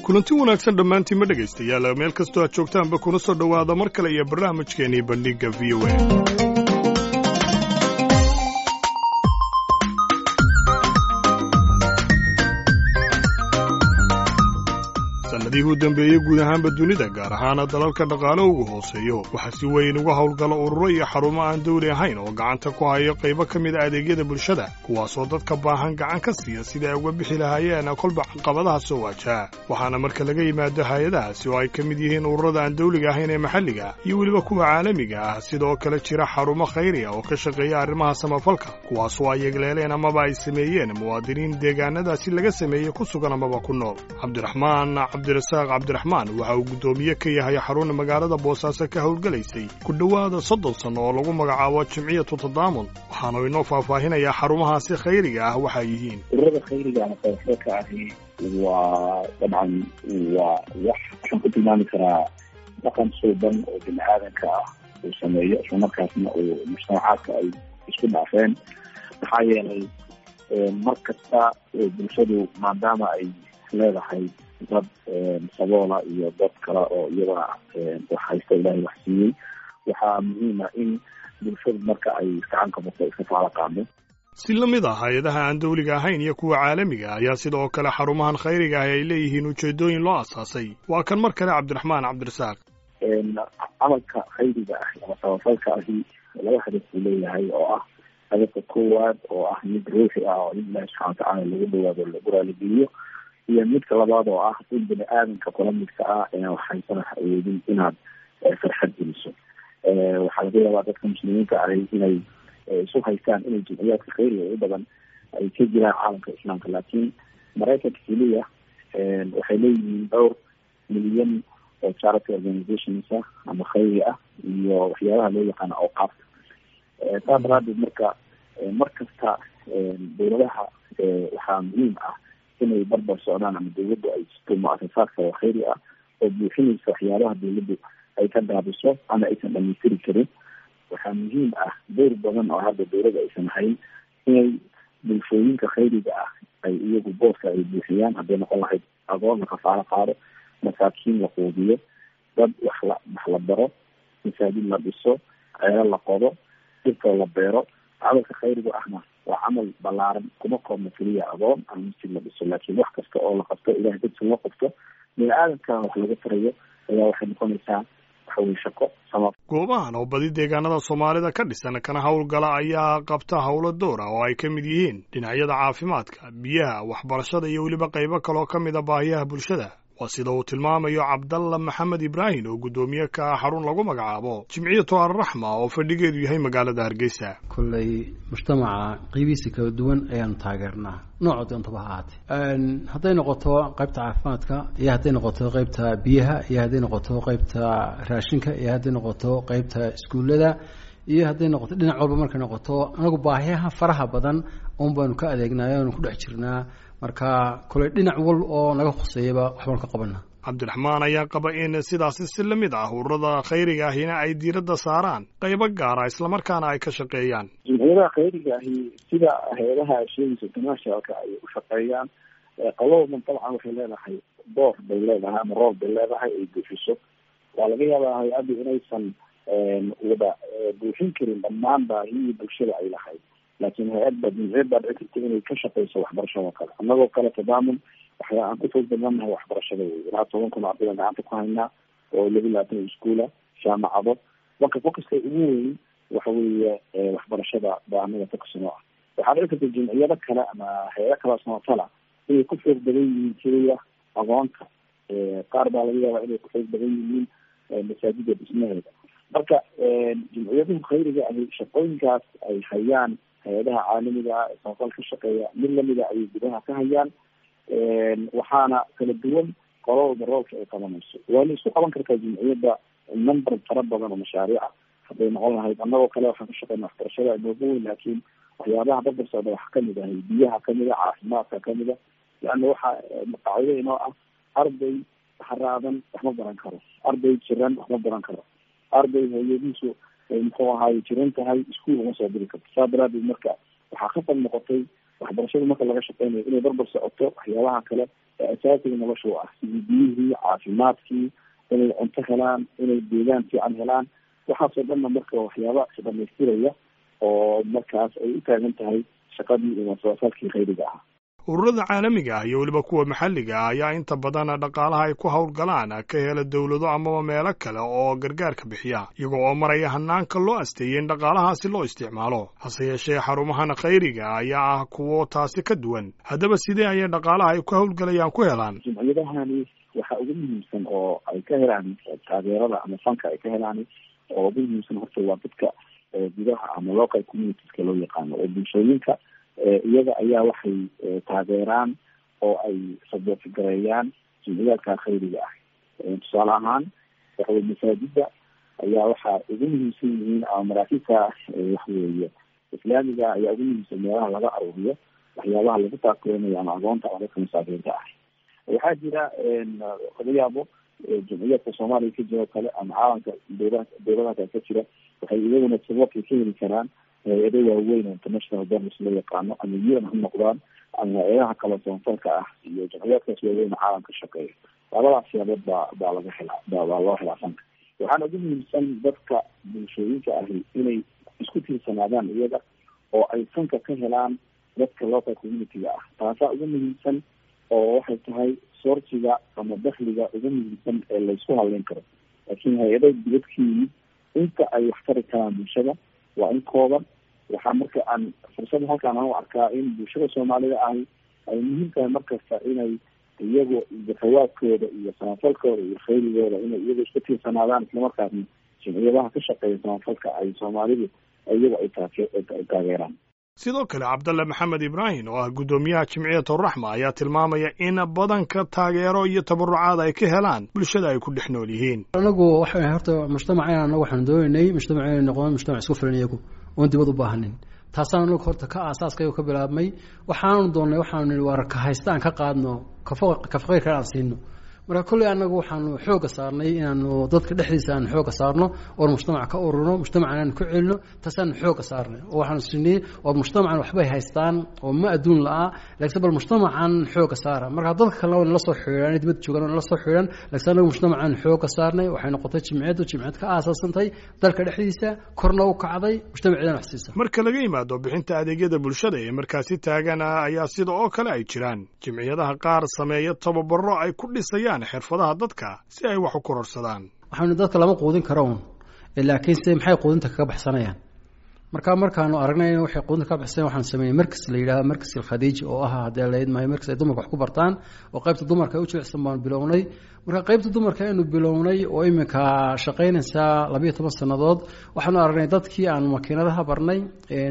kulanti wanaagsan dhammaantiin ma dhegaystayaal meel kastoo aad joogtaanba kuna soo dhowaada mar kale iyo barnaamijkeenii bandhigga v o a sanadihii u dambeeyey guud ahaanba dunida gaar ahaana dalalka dhaqaale ugu hooseeyo waxaa si weyn uga howlgala ururo iyo xarumo aan dawli ahayn oo gacanta ku hayo qaybo ka mid a adeegyada bulshada kuwaasoo dadka baahan gacan ka siiya sidai ay uga bixi lahaayeen kolba caqabadaha soo waajaha waxaana marka laga yimaado hay-adahaasi oo ay ka mid yihiin ururada aan dawliga ahayn ee maxalliga iyo weliba kuwa caalamiga ah sidoo kale jira xarumo khayriya oo ka shaqeeya arrimaha samafalka kuwaasoo ay yegleeleen amaba ay sameeyeen muwaadiniin deegaanadaasi laga sameeyey ku sugan amaba ku nool cabdiraxmaan cabdirasaaq cabdiraxmaan waxa uu guddoomiye ka yahay xaruna magaalada boosaaso ka howlgelaysay ku dhowaada soddon sanno oo lagu magacaabo jimciyatu tadaamun waxaanu inoo faahfaahinayaa xarumahaasi khayriga ah waxay yihiin ururada khayriga ama samafalka ahi waa dabcan waa wax waxaan ku tilmaami karaa dhaqan suuban oo bini aadanka ah uu sameeyo islamarkaasna uu mujtamacaadka ay isku dhaafeen maxaa yeelay mar kasta bulshadu maadaama ay leedahay dad saboola iyo dad kale oo iyagana wax haysta ilaahay wax siiyey waxaa muhiima in bulshadu marka ay gacan ka bato iska faala qaado si la mid ah hay-adaha aan dawliga ahayn iyo kuwa caalamiga ayaa sidoo kale xarumahan khayriga ahi ay leeyihiin ujeedooyin loo asaasay waa kan mar kale cabdiraxmaan cabdirasaaq camalka khayriga ahi ama samafalka ahi laba hadaf buu leeyahay oo ah hadafka koowaad oo ah mid ruuxi ah oo in ilahi subxana watacaala lagu dhawaado lagu raaligeliyo iyo midka labaad oo ah in bini aadanka kula midka ah inaan waxhaysana awoodin inaad farxad geliso waxaa laga yaabaa dadka muslimiinta ahi inay isu haystaan inay jimciyaadka khayriga u badan ay ka jiraan caalamka islaamka laakiin maraykanka keliya waxay leeyihiin dhowr milyan oo charity organizations ah ama khayri ah iyo waxyaabaha loo yaqaano awqaafta saas daraadeed marka mar kasta dowladaha waxaa muhiim ah inay barbar socdaan ama dawladdu ay jirto mu-asasaadka oo khayri ah oo buuxinaysa waxyaabaha dawladdu ay ka daabiso ama aysan dhamaystiri karin waxaa muhiim ah dowr badan oo hadda dawladda aysan hayn inay bulshooyinka khayriga ah ay iyagu booska ay buuxiyaan hadday noqon lahayd agoon la kafaalo qaado masaakiin la quudiyo dad wax la wax la baro masaajid la dhiso ceelo la qodo dhirtoo la beero camalka khayriga ahna waa camal balaaran kuma koobna keliya agoon ama masjid la dhiso laakiin wax kasta oo la qabto ilahay dadka loo qabto bini aadamkana wax laga tarayo ayaa waxay noqonaysaa waxaweye shaqo sama goobahan oo badi deegaanada soomaalida ka dhisan kana howlgala ayaa qabta howlo door ah oo ay ka mid yihiin dhinacyada caafimaadka biyaha waxbarashada iyo weliba qaybo kaloo ka mid a baahiyaha bulshada waa sida uu tilmaamayo cabdalla maxamed ibraahim oo guddoomiye ka ah xarun lagu magacaabo jimciyatu alraxma oo fadhigeedu yahay magaalada hargeysa kolley mujtamaca qiibihiisa kala duwan ayaanu taageernaa nooca doontaba ha ahaatee hadday noqoto qaybta caafimaadka iyo hadday noqoto qaybta biyaha iyo hadday noqoto qaybta raashinka iyo hadday noqoto qaybta iskuullada iyo hadday noqoto dhinac walba markay noqoto anagu baahiyaha faraha badan un baanu ka adeegnay oanu ku dhex jirnaa marka koley dhinac wal oo naga hoseeyaba waxbaanu ka qabana cabdiraxmaan ayaa qaba in sidaasi si la mid ah ururada khayriga ahina ay diiradda saaraan qaybo gaara islamarkaana ay ka shaqeeyaan jimciyadaha khayriga ahi sida hay-adaha sheegaysa internationalka ay u shaqeeyaan qaloodan dabcan waxay leedahay door bay leedahay ama roob bay leedahay ay buuxiso waa laga yaabaa hay-addu inaysan wada buuxin karin dhammaan baahiyii bulshada ay lahayd laakiin hay-adba jimciyad baa dhici karta inay ka shaqeyso waxbarashado kale annagoo kale tadaamun waxyaa aan ku fog badanahay waxbarashada wey ilaa toban kun ardayda gacanta ku haynaa oo laba labaatan iskuula jaamacado marka focuska ugu weyn waxa weeye waxbarashada baa anaga focusan oo ah waxaa dhici karta jimciyado kale ama hay-ado kale samafala inay ku xoog badan yihiin keliya aqoonta qaar baa laga yaabaa inay ku xoog badan yihiin masaajida dhismaheeda marka jimciyaduhu khayriga ahi shaqooyinkaas ay hayaan hay-adaha caalamiga ah ee samafal ka shaqeeya mid lamida ayay gudaha ka hayaan waxaana kala duwan qololda roolka ay qabanayso waa la isku qaban kartaa jimciyadda number fara badan oo mashaariica hadday noqon lahayd annagoo kale waxaan ka shaqeyna waxbarashada inoogu weyn laakiin waxyaabaha barbar socda waxaa kamid ahay biyaha kamid a caafimaadka kamid a leanna waxa qaacido inoo ah arday haraadan waxma baran karo arday jiran waxma baran karo arday hooyadiisu muxuu ahaaye jiran tahay iskuol uma soo diri karto saa daraadeed marka waxaa khasab noqotay waxbarashada marka laga shaqeynayo inay barbar socoto waxyaabaha kale ee asaasiga nolosha u ah sidii biyihii caafimaadkii inay cunto helaan inay deegaan fiican helaan waxaasoo dhanna marka waxyaaba dhamaystiraya oo markaas ay u taagan tahay shaqadii iyo masoosaadkii khayriga ah ururada caalamiga ah iyo weliba kuwa maxalliga ah ayaa inta badan dhaqaalaha ay ku howlgalaan ka hela dowlado amaba meelo kale oo gargaarka bixiya iyago oo maraya hanaanka loo asteeyey in dhaqaalahaasi loo isticmaalo hase yeeshee xarumahan khayriga ayaa ah kuwo taasi ka duwan haddaba sidee ayay dhaqaalaha ay ku howlgalayaan ku helaan jumciyadahani waxa ugu muhiimsan oo ay ka helaan taageerada ama fanka ay ka helaan oo ugu muhiimsan horta waa dadka gudaha ama local communitieska loo yaqaano oo bulshooyinka iyaga ayaa waxay taageeraan oo ay sabootgareeyaan jumciyaadka khayriga ah tusaale ahaan waxawey masaajida ayaa waxaa ugu muhiimsan yihiin ama maraakiibka waxweeye islaamiga ayaa ugu muhiimsan meelaha laga aruuriyo waxyaabaha lagu taakeynayo ama agoonta ama dadka masaakiinta ah waxaa jira laga yaabo jumciyaadka soomaaliya ka jiro kale ama caalamka dowla dowladaha ka jira waxay iyaguna saboorkay ka heli karaan hay-ado waaweyn oo international donors loo yaqaano ama un ha noqdaan ama hay-adaha kale soonfalka ah iyo jamciyaadkaas waaweyn caalamka shaqeeya labadaas siyaabood baa baa laga helaa ba baa loo helaa fanka waxaana ugu muhiimsan dadka bulshooyinka ahi inay isku tiirsanaadaan iyaga oo ay fanka ka helaan dadka local community-ga ah taasaa ugu muhiimsan oo waxay tahay soorsiga ama dakliga ugu muhiimsan ee laysku hadleyn karo laakiin hay-ada dibadkii inta ay wax tari karaan bulshada waa in kooban waxaa marka aan fursada halkaan aan u arkaa in bulshada soomaalida ahi ay muhiim tahay markasta inay iyagu zafawaadkooda iyo samafalkooda iyo khayrigooda inay iyagu isku tiirsanaadaan islamarkaasna jimciyadaha ka shaqeeya samafalka ay soomaalidu iyagu ay taay taageeraan sidoo kale cabdalle maxamed ibraahim oo ah guddoomiyaha jimciyat uraxma ayaa tilmaamaya in badanka taageero iyo tabarucaad ay ka helaan bulshada ay ku dhex nool yihiin anagu waxa horta mujtamaceen anagu waxaan doonaynay mujtamac inay noqdaan mujtamac isku filan iyagu oon dibad u baahanin taasaan anagu horta ka aasaaskayga ka bilaabmay waxaanu doonnay waxaanu nihi waar ka haysta aan ka qaadno kafaqayrkan aan siino marka kolley anagu waxaanu xooga saarnay inaanu dadka dhexdiisa aanu xooga saarno oon mujtamac ka ururno mujtamacan aanu ku celino taasaanu xooga saarnay oo waxaanu sinay oo mujtamacan waxbay haystaan oo ma adduun la-a laakiin bal mujtamacan xooga saara marka dadka kalena waa nala soo xidhiidhan dibadda joogaan waa nala soo xidhiidhan laakiin anagu mujtamacan xooga saarnay waxay noqotay jimciyaddu jimciyad ka aasaasantay dalka dhexdiisa korna u kacday mujtamaceedana wax siisa marka laga yimaado bixinta adeegyada bulshada ee markaasi taagan ayaa sida oo kale ay jiraan jimciyadaha qaar sameeya tababaro ay ku dhisayaan xirfadaha dadka si ay wax u kororsadaan waxaanu dadka lama quudin karo un laakiin se maxay quudinta kaga baxsanayaan marka markaanu aragnay in waxay quudinta kaga baxsanayan waxaanu sameeyey markas la yidhahdo markas alkhadiij oo ah haddee layd maayo markas ay dumarka wax ku bartaan oo qaybta dumarka ay u jilicsan baanu bilownay marka qaybta dumarka aynu bilownay oo iminka shaqaynaysaa labayo toban sannadood waxaanu aragnay dadkii aanu makiinadaha barnay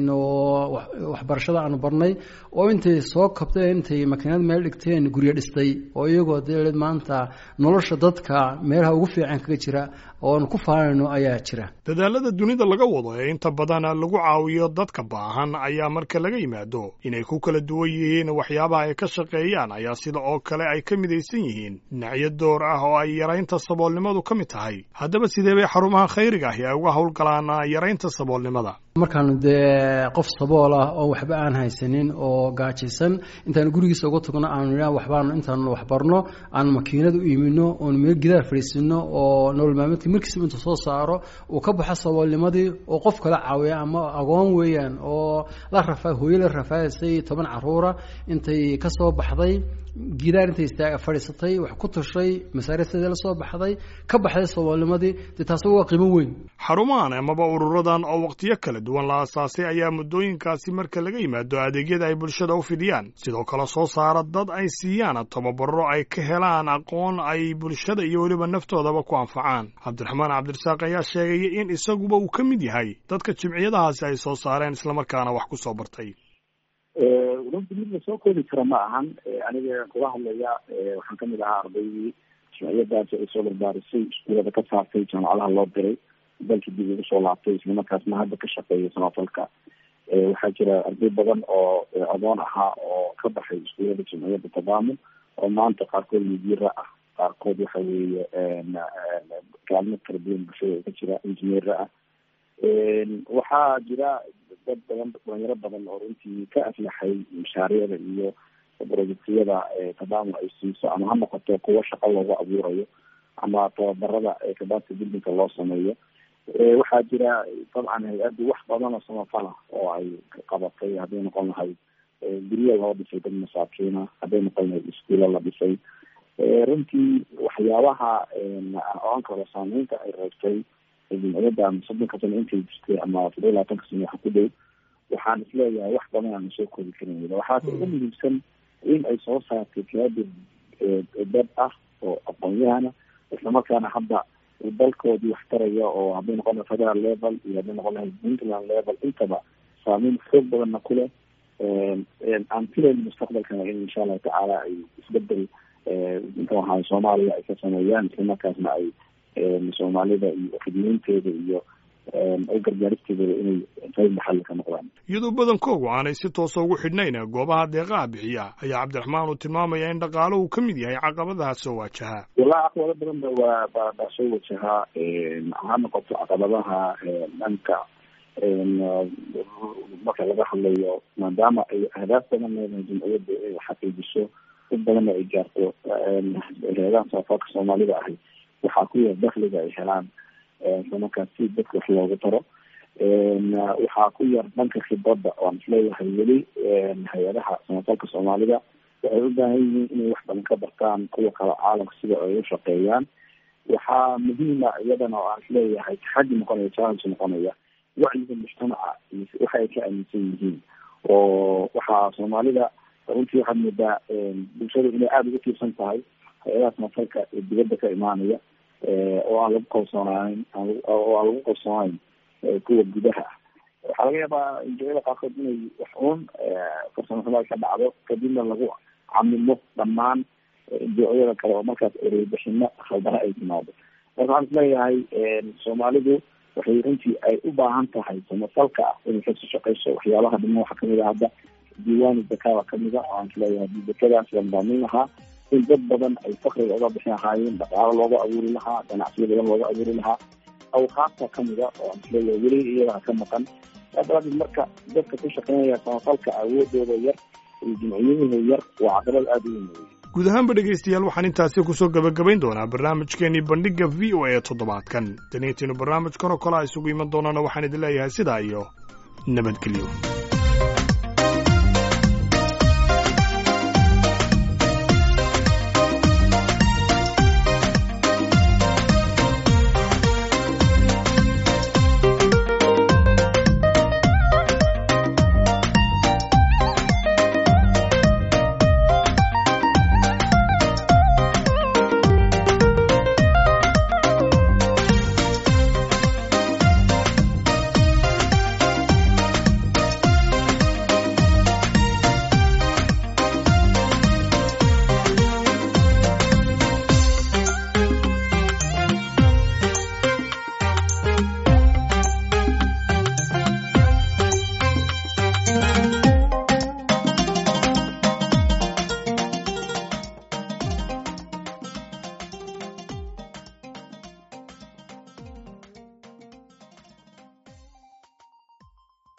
oo waxbarashada aanu barnay oo intay soo kabteen intay makiinad meel dhigteen guryo dhistay oo iyagoo dee maanta nolosha dadka meelaha ugu fiican kaga jira oonu ku faanayno ayaa jira dadaalada dunida laga wado ee inta badan lagu caawiyo dadka baahan ayaa marka laga yimaado inay ku kala duwan yihiin waxyaabaha ay ka shaqeeyaan ayaa sida oo kale ay ka midaysan yihiin dhinacyo door ah oo ay yaraynta saboolnimadu ka mid tahay haddaba sidee bay xarumaha khayriga ahi ay uga howlgalaan yaraynta saboolnimada markaanu dee qof sabool ah oo waxba aan haysanin oo gaajaysan intaanu gurigiisa uga tagno aanu idha waxbaanu intaanu waxbarno aanu makiinad u iimino oonu meel gidaar fadhiisino oo nolol maalmeedka markiisaba intuu soo saaro uu ka baxo saboolnimadii oo qof kala caawiya ama agoon weeyaan oo la rafa hooyo la rafaadaysay toban caruura intay ka soo baxday gidaar intay istaaga fadhiisatay wax ku tushay masaariifteeda la soo baxday ka baxday saboolnimadii dee taasi waa qiimo weyn xarumahan amaba ururadan oo waqtiyo kala duwan la asaasay ayaa muddooyinkaasi marka laga yimaado adeegyada ay bulshada u fidiyaan sidoo kale soo saara dad ay siiyaan tababaro ay ka helaan aqoon ay bulshada iyo weliba naftoodaba ku anfacaan cabdiraxmaan cabdirasaaq ayaa sheegaya in isaguba uu ka mid yahay dadka jimciyadahaasi ay soo saareen islamarkaana wax ku soo bartay runti mid la soo koobi kara ma ahan aniga kula hadlaya waxaan kamid ahaa ardaydii jimciyadaasi ay soo barbaarisay iskuulada ka saartay jaamacadaha loo diray dalkii dib ugu soo laabtay islamarkaasna hadda ka shaqeeya samafalka waxaa jira arday badan oo adoon ahaa oo ka baxay iskuulada jimciyada tadaamun oo maanta qaarkood midiira ah qaarkood waxa weeye kaalmo kala duwan bulshada ka jira injineera ah waxaa jira dad badan dhalinyaro badan oo runtii ka aflaxay mashaariicda iyo projectiyada tadaamu ay siiso ama ha noqoto kuwo shaqo loogu abuurayo ama tababarada kabaaska dildinka loo sameeyo waxaa jira dabcan hay-addu wax badan oo samafala oo ay qabatay hadday noqon lahayd guryo loo dhisay dad masaakiina hadday noqon lahayd iskuulo la dhisay runtii waxyaabaha oan karo saameynta ay reebtay jimciyadda ama soddonka sano intay jirtay ama todoba labaatanka sano waxa ku dhow waxaan isleeyahay wax badan aana soo koobi karin waxaase ugu muhiimsan in ay soo saartay kaadir dad ah oo aqoon-yahana islamarkaana hadda dalkoodii wax taraya oo hadday noqon lahay federal level iyo hadday noqon lahay puntland level intaba saameyn xoog badanna ku leh aan filayn mustaqbalkana in insha allahu tacaala ay isbedel muxuu ahaay soomaaliya ay ka sameeyaan islamarkaasna ay soomaalida iyo khidmeynteeda iyo u gargaaristeedaba inay qayb maxalli ka noqdaan iyadoo badankoogu aanay si toosa ugu xidhnayn goobaha deeqaha bixiya ayaa cabdiraxmaan uu tilmaamaya in dhaqaalo uu ka mid yahay caqabadaha soo waajaha wallahi caqabado badan ba waa ba baa soo wajahaa ha noqoto caqabadaha dhanka marka laga hadlayo maadaama ay ahdaaf badan leedahay jimciyadda inay xaqiijiso dad badanna ay gaarto hay-adaha safaarka soomaalida ahi waxaa ku yar dakliga ay helaan islamarkaas si dadka wax loogu taro waxaa ku yar dhanka khibradda oan isleeyahay weli hay-adaha samafalka soomaalida waxay u baahan yihiin inay wax badan ka bartaan kuwa kale caalamka sida ay u shaqeeyaan waxaa muhiima iyadana oo aan isleeyahay taxadi noqonaya challenge noqonaya wacyiga mujtamaca waxa ay ka aaminsan yihiin oo waxaa soomaalida runtii waxaad moodaa bulshadu inay aada ugu tiirsan tahay hay-adaha samafalka ee dibadda ka imaanaya oo aan lagu kalsoonayn oo aan lagu kalsoonayn kuwa gudaha ah waxaa laga yaabaa injiyada qaarkood inay wax uun farsamo xumo ay ka dhacdo kadibna lagu camimo dhammaan injiyada kale oo markaas ereybixino khaldara ay timaado marka waxaan isleeyahay soomaalidu waxay runtii ay u baahan tahay samafalka ah inay kasoo shaqeyso waxyaabaha dhima waxaa kamid a hadda diiwaani zakada kamida oo aan isleeyahay zakadaas la nidaamin lahaa in dad badan ay fakriga uga bixi lahaayeen dhaqaalo looga abuuri lahaa ganacsiyo badan looga abuuri lahaa awqaafta kamida oo aan isleeyahay weli iyadaa ka maqan saadaraaddeed marka dadka ku shaqeynaya samafalka awoodooda yar iyo jimciyadooda yar waa caqabad aada u weyn wey guud ahaanba dhegaystayaal waxaan intaasi kusoo gebagabayn doonaa barnaamijkeenii bandhigga v o a toddobaadkan daniintiinu barnaamijkan oo kale a isugu iman doonana waxaan idin leeyahay sidaa iyo nabadgelyo